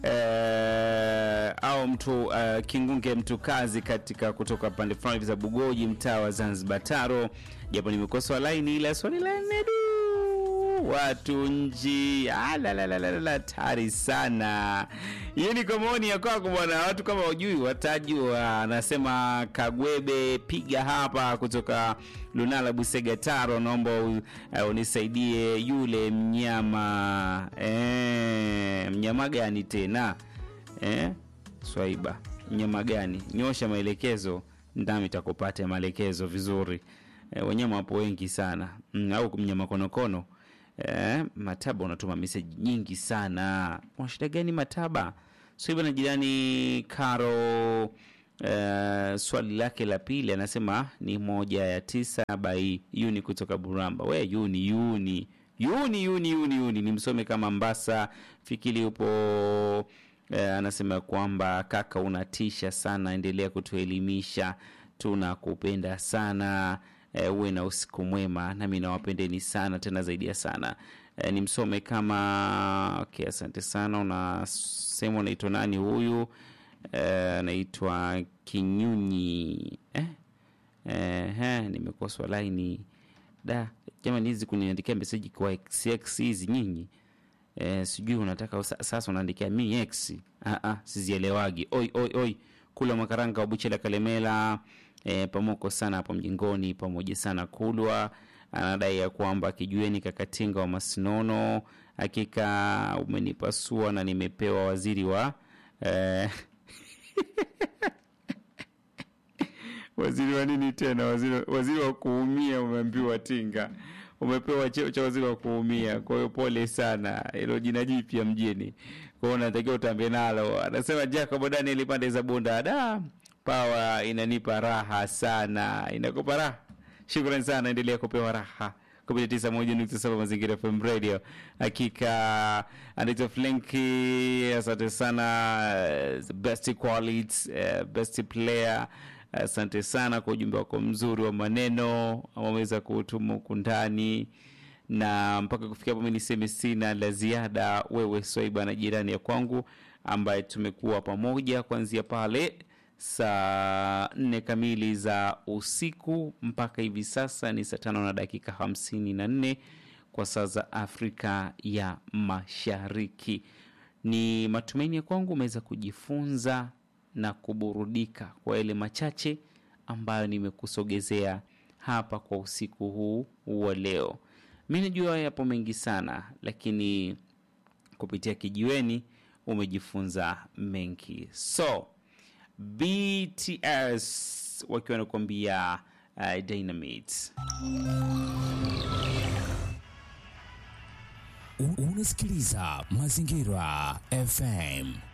eh, au mtu uh, Kingunge mtu kazi katika kutoka pande fulani hivi za Bugoji, mtaa wa Zanzibar Taro, japo nimekosa laini, ila swali la nne du watu nji la hatari sana. Hiyo ni kwa maoni ya kwako bwana, watu kama wajui watajua. Anasema Kagwebe piga hapa kutoka Lunala Busega Taro, naomba u- uh, unisaidie yule mnyama eh, mnyama gani tena eh? Swaiba, mnyama gani? Nyosha maelekezo, ndami takupata maelekezo vizuri. E, wanyama wapo wengi sana mm, au mnyama konokono e, Mataba unatuma meseji nyingi sana. Una shida gani Mataba? Swaiba na jirani Karo e, swali lake la pili anasema ni moja ya tisa bai Yuni kutoka Buramba. We Yuni, Yuni Yuni Yuni Yuni Yuni ni msome kama Mbasa fikiri upo eh, anasema kwamba kaka unatisha sana, endelea kutuelimisha, tunakupenda sana eh, uwe na usiku mwema, nami nawapendeni sana tena zaidi ya sana eh, ni msome kama okay, asante sana. Unasema unaitwa nani huyu? Eh, anaitwa Kinyunyi eh? Eh, he, nimekoswa laini da jamani, hizi kuniandikia meseji kwa xx hizi nyinyi eh, sijui unataka sa- sasa unaandikia mi x ah, ah, sizielewagi oi oi oi kula makaranga wa buchela kalemela eh, pamoko sana hapo mjingoni pamoja sana kulwa anadai ya kwamba kijueni kakatinga wa masinono hakika umenipasua na nimepewa waziri wa eh, waziri wa nini tena waziri, waziri wa kuumia umeambiwa tinga umepewa cheo cha waziri wa kuumia kwa hiyo pole sana hilo jina jipya mjini kwa hiyo unatakiwa utambe nalo anasema jacob daniel pande za bunda da pawa inanipa raha sana inakupa raha shukrani sana endelea kupewa raha kupitia tisa moja nukta saba mazingira FM radio. Hakika anaitwa Flenki, asante sana, eh, the best quality, eh, best player. Asante sana kwa ujumbe wako mzuri wa maneno ambao umeweza kuutuma huku ndani na mpaka kufikia hapo, mimi niseme sina la ziada. Wewe Swaiba na jirani ya kwangu ambaye tumekuwa pamoja kuanzia pale saa nne kamili za usiku mpaka hivi sasa ni saa tano na dakika hamsini na nne kwa saa za Afrika ya Mashariki. Ni matumaini ya kwangu umeweza kujifunza na kuburudika kwa yale machache ambayo nimekusogezea hapa kwa usiku huu wa leo. Mi najua yapo mengi sana, lakini kupitia kijiweni umejifunza mengi. So BTS wakiwa wanakuambia uh, Dynamite. U- Unasikiliza Mazingira FM